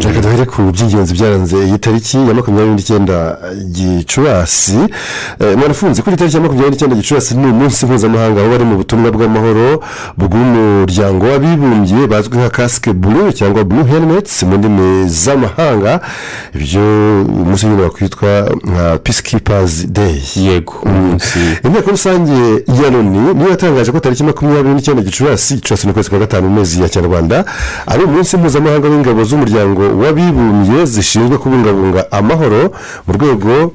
reka duhere ku by'ingenzi byaranze iyi tariki ya makumyabiri n'icyenda gicurasi mwarafunze kuri tariki ya makumyabiri n'icyenda gicurasi ni umunsi mpuzamahanga aho bari mu butumwa bw'amahoro bw'umuryango w'abibumbye bazwi nka kasike buru cyangwa buru herimetsi mu ndimi z'amahanga ibyo umunsi nyine wakwitwa nka pisikipazi deyi yego inteko rusange ya loni niyo yatangaje ko tariki makumyabiri n'icyenda gicurasi gicurasi ni ukwezi kwa gatanu mezi ya kinyarwanda ari umunsi mpuzamahanga w'ingabo z'umuryango umuryango w'abibumbye zishinzwe kubungabunga amahoro mu rwego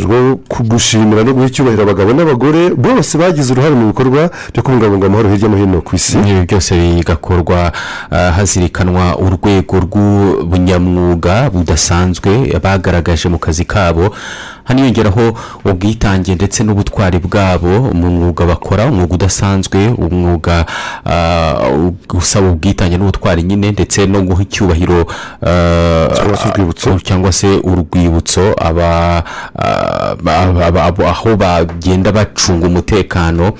rwo gushimira no guha icyubahiro abagabo n'abagore bose bagize uruhare mu bikorwa byo kubungabunga amahoro hirya no hino ku isi ibi byose bigakorwa hazirikanwa urwego rw'ubunyamwuga budasanzwe bagaragaje mu kazi kabo haniyongeraho ubwitange ndetse n'ubutwari bwabo mu mwuga bakora umwuga udasanzwe umwuga usaba ubwitange n'ubutwari nyine ndetse no guha icyubahiro cyangwa se urwibutso aho bagenda bacunga umutekano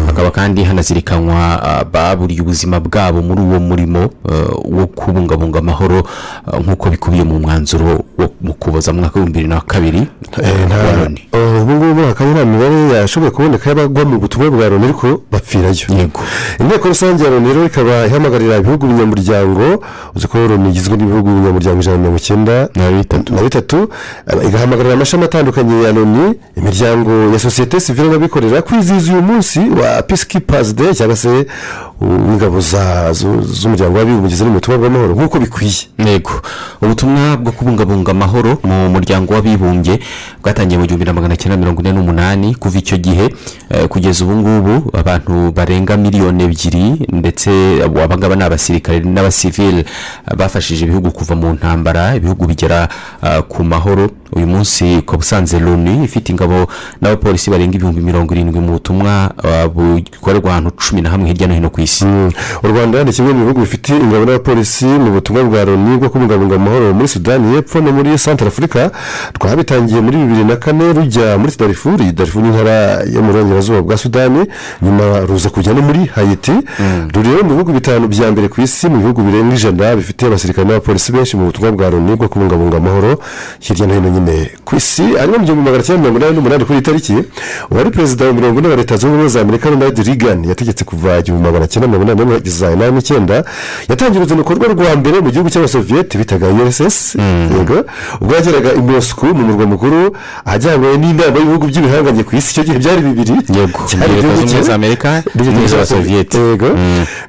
hakaba kandi hanazirikanwa baburiye ubuzima bwabo muri uwo murimo wo kubungabunga amahoro nk'uko bikubiye mu mwanzuro wo mu kuboza mu mwaka w'ibihumbi bibiri na kabiri ubu ngubu hakaba nta mibare yashoboye kuboneka y'abagwa mu butumwa bwa loni ariko bapfirayo yego inteko rusange ya loni rero ikaba ihamagarira ibihugu binyamuryango uzi ko loni igizwe n'ibihugu binyamuryango ijana na mirongo icyenda na bitatu igahamagarira amashami atandukanye ya loni imiryango ya sosiyete sivire n'abikorera kwizihiza uyu munsi wa pisikipazi de cyangwa se ingabo z'umuryango w'abibumbye ziri mu butumwa bw'amahoro nk'uko bikwiye yego ubutumwa bwo kubungabunga amahoro mu muryango w'abibumbye bwatangiye mu gihumbi na magana cyenda mirongo ine n'umunani kuva icyo gihe kugeza ubu ngubu abantu barenga miliyoni ebyiri ndetse abangaba ni abasirikare n'abasivile bafashije ibihugu kuva mu ntambara ibihugu bigera ku mahoro uyu munsi ukaba usanze loni ifite ingabo n'abapolisi barenga ibihumbi mirongo irindwi mu butumwa bukorerwa ahantu cumi na hamwe hirya no hino ku isi u rwanda ni kimwe mu bihugu bifite ingabo n'abapolisi mu butumwa bwa loni bwo kubungabunga amahoro muri sudani y'epfo no muri santara afurika twabitangiye muri bibiri na kane rujya muri darifuri darifuri n'intara yo mu burengerazuba bwa sudani nyuma ruza kujya no muri hayiti ruri rero mu bihugu bitanu bya mbere ku isi mu bihugu birenga ijana bifite abasirikare n'abapolisi benshi mu butumwa bwa loni bwo kubungabunga amahoro hirya no hino nyine ku isi harimo mu gihumbi magana cyenda mirongo inani n'umunani kuri iyi tariki uwari perezida wa mirongo ine wa leta zunze ubumwe za amerika ronald reagan yategetse kuva igihumbi magana cyenda mirongo inani n'umwe kugeza inani n'icyenda yatangiye uruzindukorwa rwa mbere mu gihugu cy'abasoviyete bitaga urss yego ubwo yageraga i moscou mu murwa mukuru ahajyanywe n'inama y'ibihugu by'ibihanganye ku isi icyo gihe byari bibiri yego leta zunze ubumwe za amerika n'iz'abasoviyete yego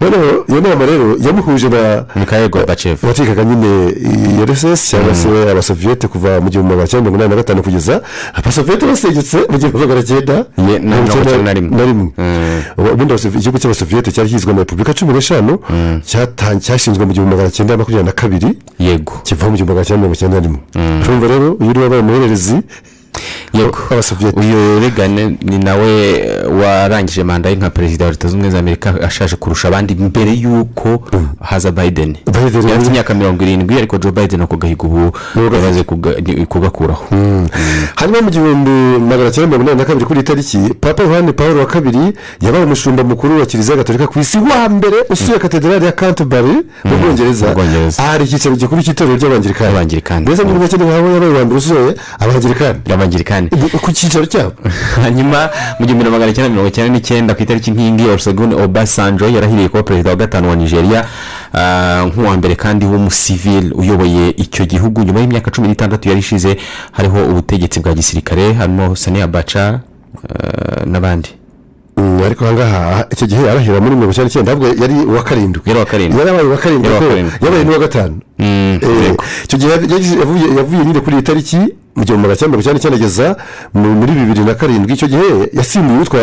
noneho iyo nama rero yamuhuje na mikhail gorbachev watekaga nyine urss cyangwa se abasoviyete kuva mu gihumbi magana cyenda mirongo inani na gatanu kugeza abasoviyete basengetse mu gihumbi magana cyenda mirongo icyenda na rimwe ubundi igihugu cy'abasoviyete cyari kizwi na repubulika cumi n'eshanu cyashinzwe mu gihumbi magana cyenda makumyabiri na kabiri yego kiva mu gihumbi magana cyenda mirongo icyenda na rimwe urumva rero uyu uri wabaye umuhererezi yego uyu regane ni nawe warangije manda ye nka perezida wa leta zunze ubumwe za amerika ashaje kurusha abandi mbere y'uko haza biden yanze imyaka mirongo irindwi ariko joe biden ako gahigo ubu yamaze kugakuraho hanyuma mu gihumbi magana cyenda mirongo inani na kabiri kuri iyi tariki papa yohani paul wa kabiri yabaye umushumba mukuru wa kiliziya gatolika ku isi wa mbere usuye katedrali ya kantibari mu bwongereza ahari icyicaro gikuru cy'itorero ry'abangirikani mbese muri make niba yabaye uwa mbere usuye abangirikani abangirikani ku cyicaro cyabo hanyuma mu gihumbi magana cyenda mirongo icyenda n'icyenda ku itariki nk'iyingi orusegun obasanjo yarahiriye kuba perezida wa gatanu wa nigeria nk'uwa mbere kandi w'umusivili uyoboye icyo gihugu nyuma y'imyaka cumi n'itandatu yari ishize hariho ubutegetsi bwa gisirikare harimo sani abaca n'abandi ariko aha ngaha icyo gihe arahira muri mirongo icyenda n'icyenda ntabwo yari uwa karindwi yari uwa karindwi yari abaye uwa karindwi yabaye n'uwa gatanu icyo gihe yavuye nyine kuri iyi tariki mu gihe magana cyenda mirongo icyenda n'icyenda ageza muri bibiri na karindwi icyo gihe yasimbuye uwitwa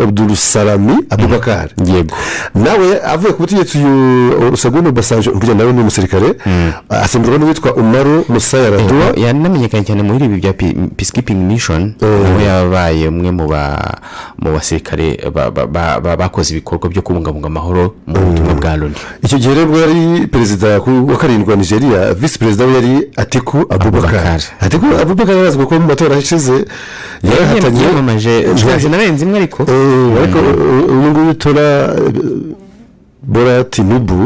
abudurusarami abubakari yego nawe avuye ku butegetsi uyu rusaguno basanje urugendo nawe ni umusirikare asimburwa n'uwitwa umaru musayaraduwa yanamenyekanye cyane muri ibi bya peacekeeping mission aho yabaye umwe mu basirikare bakoze ibikorwa byo kubungabunga amahoro mu butumwa bwa loni icyo gihe rero yari perezida wa karindwi wa nigeria visi perezida we yari atiku abubakari ariko abubakari arazi kuko mu matora ashize yarahatanye yamamaje ntazi narenze imwe ariko ariko uyu nguyu tora bora tinubu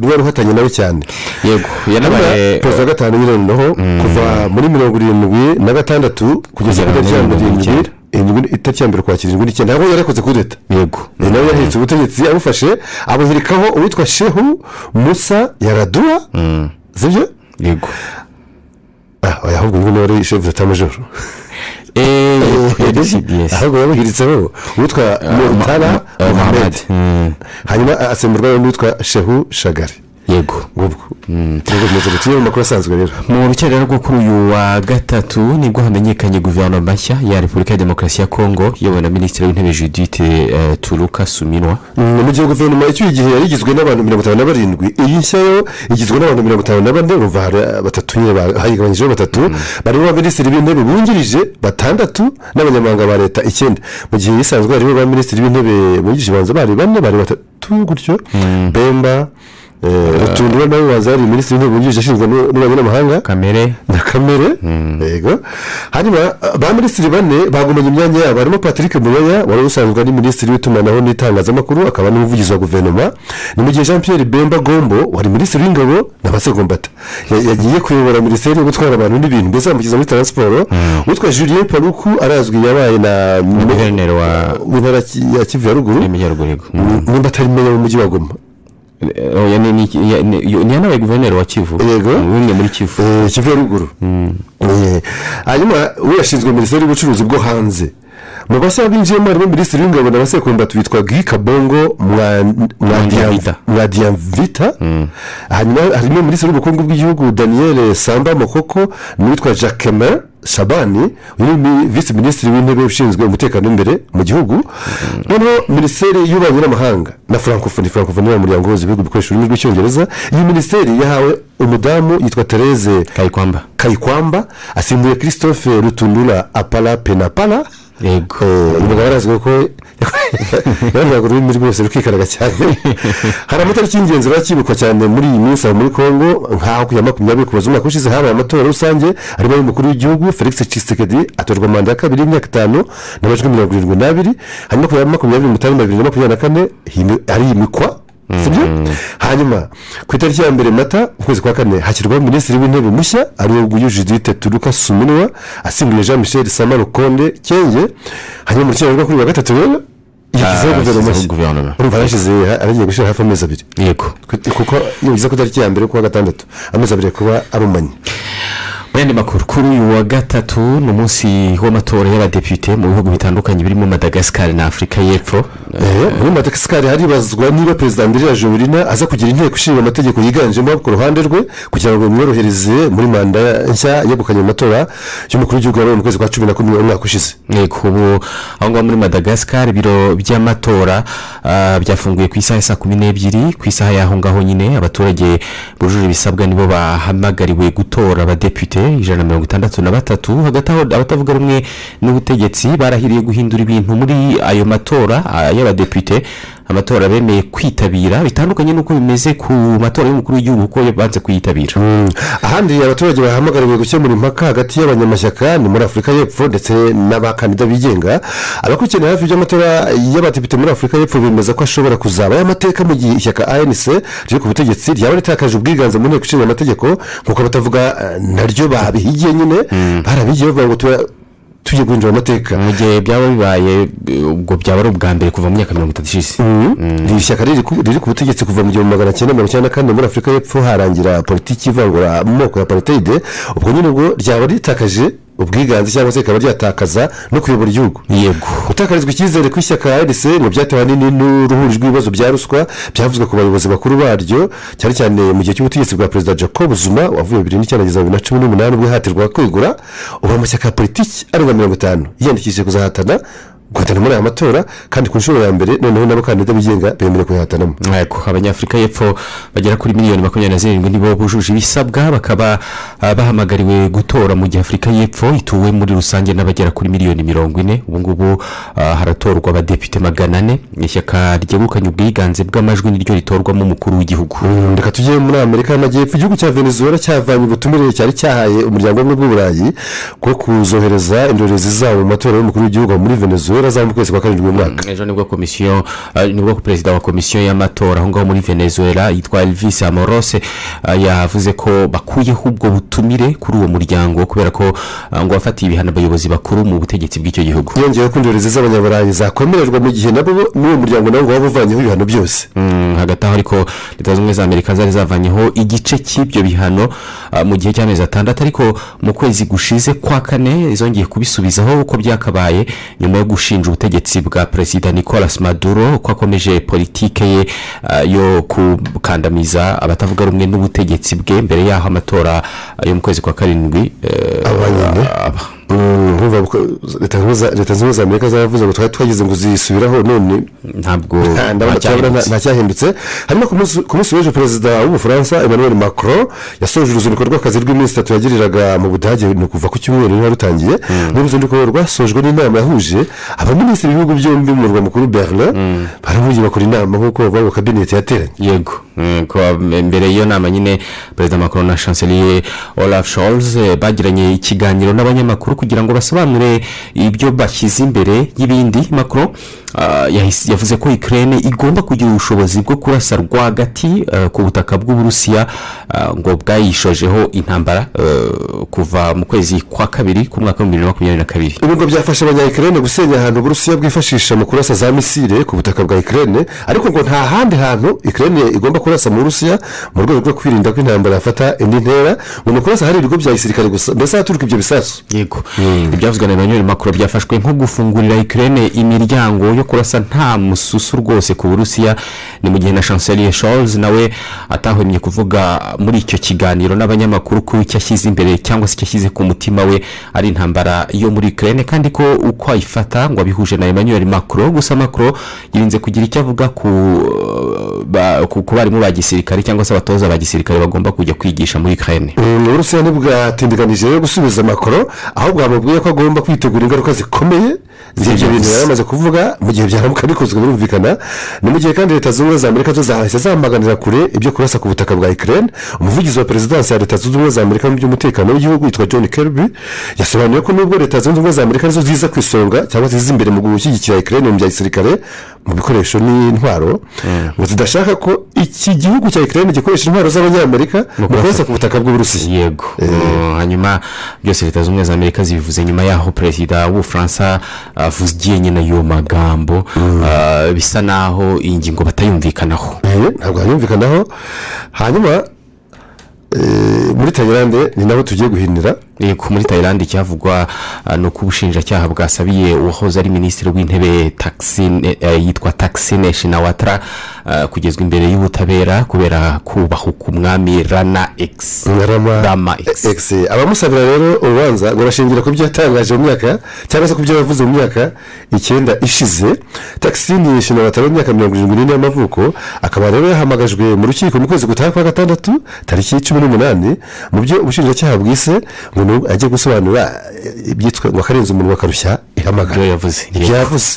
rwari ruhatanye nawe cyane yego Urumva yanabaye perezida wa gatanu nyir'indoho kuva muri mirongo irindwi na gatandatu kugeza ku Kugera itariki ya muri mirongo mirindwi icyenda. indwi- itariki ya mbere ukwakira indwi n'icyenda ntabwo yari yakoze kudeta yego ni nawe yahetse ubutegetsi abufashe abuhirikaho uwitwa shehu musa yaradua sibyo yego ah oya, ahubwo nguyu niwe wari shefu z'atamajoro eeeh ahubwo yabuhiritseho uwitwa murutara muhammed hanyuma asemburwa n'uwitwa shehu shagari yego ngubwo nubwo bimeze gutya ni mu makuru asanzwe rero mu rukerera rwo kuri uyu wa gatatu nibwo hamenyekanye guverinoma nshya ya repubulika ya demokarasi ya kongo iyobowe na minisitiri w'intebe judite eh, turuka suminwa Mm, mu gihe guverinoma icyuye igihe yari igizwe n'abantu mirongo itanu na barindwi iyi nshya yo igizwe n'abantu mirongo itanu na bane urumva hari uh, batatu nyine ba- hayigabanyijeho batatu barimo abaminisitiri b'intebe bungirije batandatu n'abanyamabanga ba leta icyenda mu gihe isanzwe harimo abaminisitiri b'intebe bungirije banza bari bane bari batatu gutyo bemba eh, rutundura nawe waza hari minisitiri w'intebe bungirije ashinzwe n'u- n'ububanyi n'amahanga kamere na kamere yego hanyuma ba minisitiri bane bagumanye imyanya yabo harimo patrick muyoya wari usanzwe ari minisitiri w'itumanaho n'itangazamakuru akaba n'umuvugizi wa guverinoma ni mu gihe jean pierre bemba gombo wari minisitiri w'ingabo na basegombata Ya- yagiye kuyobora minisiteri yo gutwara abantu n'ibintu mbese bamushyize muri taransiporo witwa julien paruku arazwi yabaye na guverineri wa w'intara ya kivu ya ruguru y'amajyaruguru yego nimba atari meya w'umujyi wa goma Eh, oya, ni- ni- ya- ni yo- ni yanabaye guverineri wa kivu Yego. w'umwe muri kivu Eh, kivu ya ruguru Eh, hanyuma we yashinzwe minisiteri y'ubucuruzi bwo hanze mu bashya binjiyemo harimo minisitiri w'ingabo na basekunda twitwa guy kabongo Mwa- Mwadiamvita. Mwadiamvita. mwadiamvita hanyuma harimo minisitiri w'ubukungu bw'igihugu daniel samba mokoko n'uwitwa jacquemin shabani uyu ni visi minisitiri w'intebe ushinzwe umutekano w'imbere mu gihugu noneho minisiteri y'ububanyi n'amahanga na francophonie francophonie ni umuryango uhuza ibihugu bikoresha ururimi rw'icyongereza iyi minisiteri yahawe umudamu yitwa therese kayikwamba kayikwamba asimbuye christophe rutundura apara penapara yego umugabo arazwi ko yavugaga ururimi rwose rukikaraga cyane hari amatariki y'ingenzi biba kibukwa cyane muri iyi minsi aho muri congo nk'aho ku ya makumyabiri kuboza umwaka ushize habaye amatora rusange harimo ay'umukuru w'igihugu felix cisekedi atorwa manda ya kabiri y'imyaka itanu n'amajwi mirongo irindwi n'abiri hanyuma ku ya makumyabiri n'umunani bibiri na makumyabiri na kane himi- hariyimikwa sibyo hanyuma ku itariki ya mbere mata ukwezi kwa kane hashyirwaho minisitiri w'intebe mushya ariwe nguyu judite turuka suminwa asimbuye jean michel sama rukonde kenge hanyuma mu kiraro kuri wa gatatu rero yashyizeho Ah, guverinoma yashyizeho nshya guverinoma. urumva yarashyize ha- aragiye gushyira hafi amezi abiri yego Ku- kuko yongeza ku itariki ya mbere kuwa gatandatu amezi abiri kuba arumanye mu yandi makuru kuri uyu wa gatatu ni umunsi w'amatora y'abadepite mu bihugu bitandukanye birimo madagascar na afurika y'epfo Eh, muri madagascar haribazwa niba perezida andrea jovelina aza kugira inteko ishinga amategeko yiganjemo abo ku ruhande rwe kugira ngo bimworohereze muri manda nshya yegukanye mu matora y'umukuru w'igihugu yabaye mu kwezi kwa cumi na kumwe umwaka ushize yego ubu aho ngaho muri madagascar ibiro by'amatora ah, byafunguye ku isaha ya saa kumi n'ebyiri ku isaha y'aho ngaho nyine abaturage bujuje ibisabwa nibo bahamagariwe gutora abadepite ijana na mirongo itandatu na batatu hagati aho abatavuga rumwe n'ubutegetsi barahiriye guhindura ibintu muri ayo matora ah, y'abadepite amatora bemeye kwitabira bitandukanye n'uko bimeze ku matora y'umukuru w'igihugu kuko banze kuyitabira ahandi abaturage bahamagariwe gukemura impaka hagati y'abanyamashyaka ni muri afurika y'epfo ndetse n'abakandida bigenga abakurikirana hafi by'amatora y'abadepite muri afurika y'epfo bemeza ko ashobora kuzabayo amateka mu gihe ishyaka anc riri ku butegetsi ryaba ritakaje ubwiganze mu nteko ishinga amategeko nk'uko abatavuga eh, naryo babihigiye nyine barabigiye bavuga ngo tuba tugiye guhindura amateka mu gihe byaba bibaye eh, ubwo byaba ari ubwa mbere kuva mu myaka mirongo itatu ishize iri shyaka riri ku riri ku butegetsi kuva mu gihumbi magana cyenda mirongo icyenda na kane muri afurika y'epfo harangira politiki ivangura mu moko ya apariteyide ubwo nyine ubwo ryaba ritakaje ubwiganze cyangwa se rikaba ryatakaza no kuyobora igihugu yego gutakarizwa icyizere kw'ishyaka rdc ngo byatewe ahanini n'uruhuri rw'ibibazo bya ruswa byavuzwe ku bayobozi bakuru baryo cyane cyane mu gihe cy'ubutegetsi bwa perezida jacob zuma wavuye bibiri n'icyenda kugeza bibiri na cumi n'umunani ubwo yihatirwa kwegura ubu amashyaka ya politiki arenga mirongo itanu yiyandikishije kuzahatana guhatana muri aya matora kandi ku nshuro ya mbere noneho n'abakandida bigenga bemerewe kuyahatanamo yego abanyafurika y'epfo bagera kuri miliyoni makumyabiri na zirindwi nibo bujuje ibisabwa bakaba ah, bahamagariwe gutora mu gihe afurika y'epfo ituwe muri rusange n'abagera kuri miliyoni mirongo ine ubu ngubu ah, haratorwa abadepite magana ane ishyaka ryegukanye ubwiganze bw'amajwi niryo ritorwamo umukuru w'igihugu Mm, reka tujye muri amerika y'amajyepfo igihugu cya venezuela cyavanye ubutumire cyari cyahaye umuryango w'ubumwe bw'uburayi bwo kuzohereza indorerezi zabo mu matora y'umukuru w'igihugu muri venezuela azamuka ukwezi kwa karindwi uyu mwaka ejo nibwo komisiyo eh, nibwo perezida wa komisiyo y'amatora aho ngaho muri venezuela yitwa elvis amorose eh, yavuze ko bakuyeho ubwo butumire kuri uwo muryango kubera ko eh, ngo wafatiye ibihano abayobozi bakuru mu butegetsi bw'icyo gihugu yongeyeho ko indorerezi z'abanyaburayi zakwemererwa mu gihe nabo bo- n'uwo muryango nawo waba uvanyeho ibihano byose Mm, hagati aho ariko leta zunze ubumwe za amerika zari zavanyeho igice cy'ibyo bihano ah, mu gihe cy'amezi atandatu ariko mu kwezi gushize kwa kane zongeye kubisubizaho uko byakabaye nyuma yo gushinja ubutegetsi bwa perezida nicolas maduro ko akomeje politike ye ah, yo gukandamiza abatavuga rumwe n'ubutegetsi bwe mbere y'aho amatora ah, yo mu kwezi kwa karindwi eh, aba nyine aba Mm, urumva ko leta zunze ubumwe za- leta zunze ubumwe za amerika zaravuze ngo twari twagize ngo zisubiraho none ntabwo nta- ndabona turabona nta- ntacyahindutse. ntacyahindutse hanyuma ku munsi- ku munsi w'ejo perezida w'ubufaransa emmanuel macron yasoje uruzinduko rw'akazi rw'iminsi itatu yagiriraga mu budage ni ukuva ku cyumweru niba rutangiye ni uruzinduko rwasojwe n'inama yahuje abaminisitiri b'ibihugu byombi mu murwa mukuru berlin barahuye bakora inama nk'uko bavuga ngo kabineti yateranye yego eh, ko ab- mbere y'iyo nama nyine perezida macron na chancelier olaf scholz eh, bagiranye ikiganiro n'abanyamakuru kugira ngo basobanure ibyo bashyize imbere y'ibindi macron ah, yahise- yavuze ko ikirere igomba kugira ubushobozi bwo kurasa rwagati eh, ku butaka bw'uburusiya ah, ngo bwayishojeho intambara eh, kuva mu kwezi kwa kabiri k'umwaka w'ibihumbi bibiri na makumyabiri na kabiri ibigo byafasha abanyayikirene gusenya ahantu uburusiya bwifashisha mu kurasa za misile ku butaka bwa ikirere ariko ngo nta handi hantu ikirere igomba kurasa mu burusiya mu rwego rwo kwirinda ko intambara yafata indi ntera ngo ni ukurasa hari ibigo bya gisirikare gusa mbese ahaturuka ibyo bisasu yego ibyavuzwe na emmanuel macron byafashwe nko gufungurira ikirere imiryango yo kurasa nta mususu rwose ku burusiya ni mu gihe na chancelier charles nawe atahwemye kuvuga muri icyo kiganiro n'abanyamakuru ko icyo ashyize imbere cyangwa se icyo ashyize ku mutima we ari intambara yo muri ikirere kandi ko uko ayifata ngo abihuje na emmanuel macron gusa macron yirinze kugira icyo avuga ku ba- ku ku barimu ba gisirikare cyangwa se abatoza ba gisirikare bagomba kujya kwigisha muri ikirere Mm, uburusiya ntibwatindiganije rero gusubiza amakoro aho bwamubwiye ko agomba kwitegura ingaruka zikomeye z'ibyo bintu yari amaze kuvuga mu gihe byaramuka bikozwe birumvikana ni mu gihe kandi leta zunze ubumwe za amerika zo zahise zamaganira kure ibyo kurasa ku butaka bwa ikirere umuvugizi wa perezidansi ya leta zunze ubumwe za amerika mu by'umutekano w'igihugu yitwa john kirby yasobanuye ko nubwo leta zunze ubumwe za amerika arizo ziza ku isonga cyangwa se ziza imbere mu gushyigikira ikirere mu bya gisirikare mu bikoresho n'intwaro ngo zidashaka ko iki gihugu cya ikirere gikoresha intwaro z'abanyamerika mu kurasa ku butaka bw'uburusiya yego Uh, hanyuma byose leta zunze ubumwe za amerika zibivuze nyuma y'aho perezida w'ubufaransa avugiye nyine ayo magambo uh, bisa n'aho iyi ngingo batayumvikanaho Eh, ntabwo hanyumvikanaho hanyuma eh, muri tayilande ni nabo tugiye guhinira Eh, ku muri tayilandi icyavugwa uh, ni uko ubushinjacyaha bwasabiye uwahoze ari minisitiri w'intebe Taksin- eh, yitwa taxine shinawatara uh, kugezwa imbere y'ubutabera kubera kubaha umwami rana x Rama- rama x Ex. abamusabira rero urubanza ngo barashingira ku byo yatangaje mu myaka cyangwa se ku byo yavuze mu myaka icyenda ishize takisini yishimira batari imyaka mirongo irindwi n'ine y'amavuko akaba rero yahamagajwe mu rukiko mu kwezi gutaha kwa gatandatu tariki cumi n'umunani mu byo ubushinjacyaha bwise ngo ni ubu ajye gusobanura eh, ibyitwa ngo akarenza umuntu bakarushya ihamagara ibyo yavuze ibyo yavuze